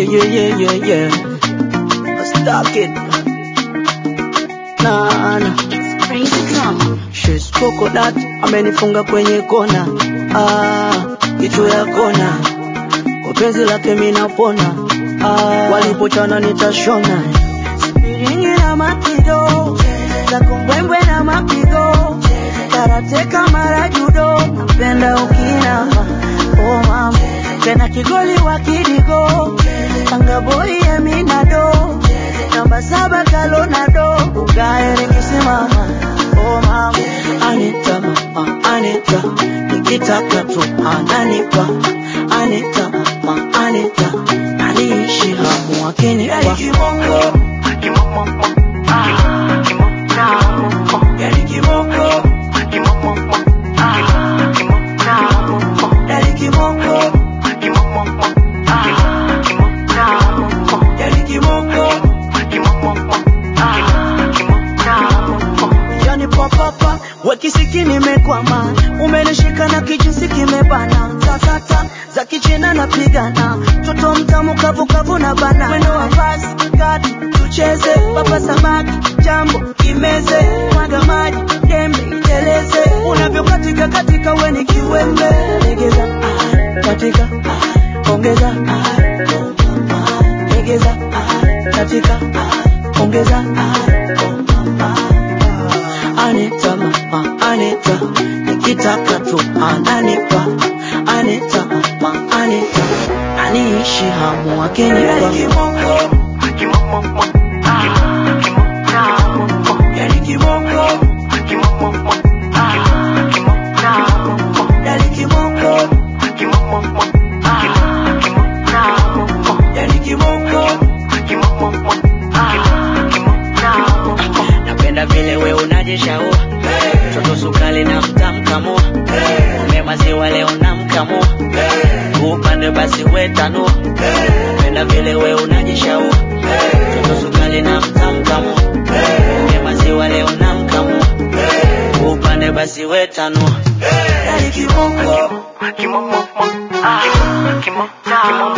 yeah, yeah, yeah, yeah. Stuck it. Nah, nah. Spring to come. She's coconut, amenifunga kwenye kona. Ah, kitu ya kona. Kwa penzi lake mimi napona. Ah, walipochana nitashona. Spiringi na mapigo. Za kumbwembwe na mapigo. Karate kama judo. Napenda ukinama. Oh mama. Tena kigoli wa kidigo. Tanga boy ya minado. Namba saba kalonado. Ugae nikisimama. Oh mama. Anita mama. Anita. Nikitaka tu ananipa. Anita mama. Anita. Aniishi hamu akinipa. Yani kibongo. Yani kibongo. Yani kibongo. Yani papapa wekisiki nimekwama, umenishika na kijinsi kimebana, tatata za kichina napigana, toto mtamu kavukavu na bana, mwendo wa basi kati tucheze, papa samaki jambo kimeze, mwaga maji dembe iteleze, unavyokatika katika weni kiwembe, legeza ah, katika ah, ongeza ah, legeza ah, katika ah, ongeza ah, Anita mama, Anita, nikitaka tu ananipa. Anita mama, Anita, aniishi hamu akinipa. Yani kibongo, yani kibongo, yani kibongo. Napenda vile we unajishaua mtoto sukali na mtamkamua ume maziwa leo namkamua upande basi wetanua Napenda vile we unajishaua mtoto sukali na mtamkamua ume maziwa leo namkamua upande basi wetanua Yani kibongo Kimo, mo, mo, ah, kimo, kimo,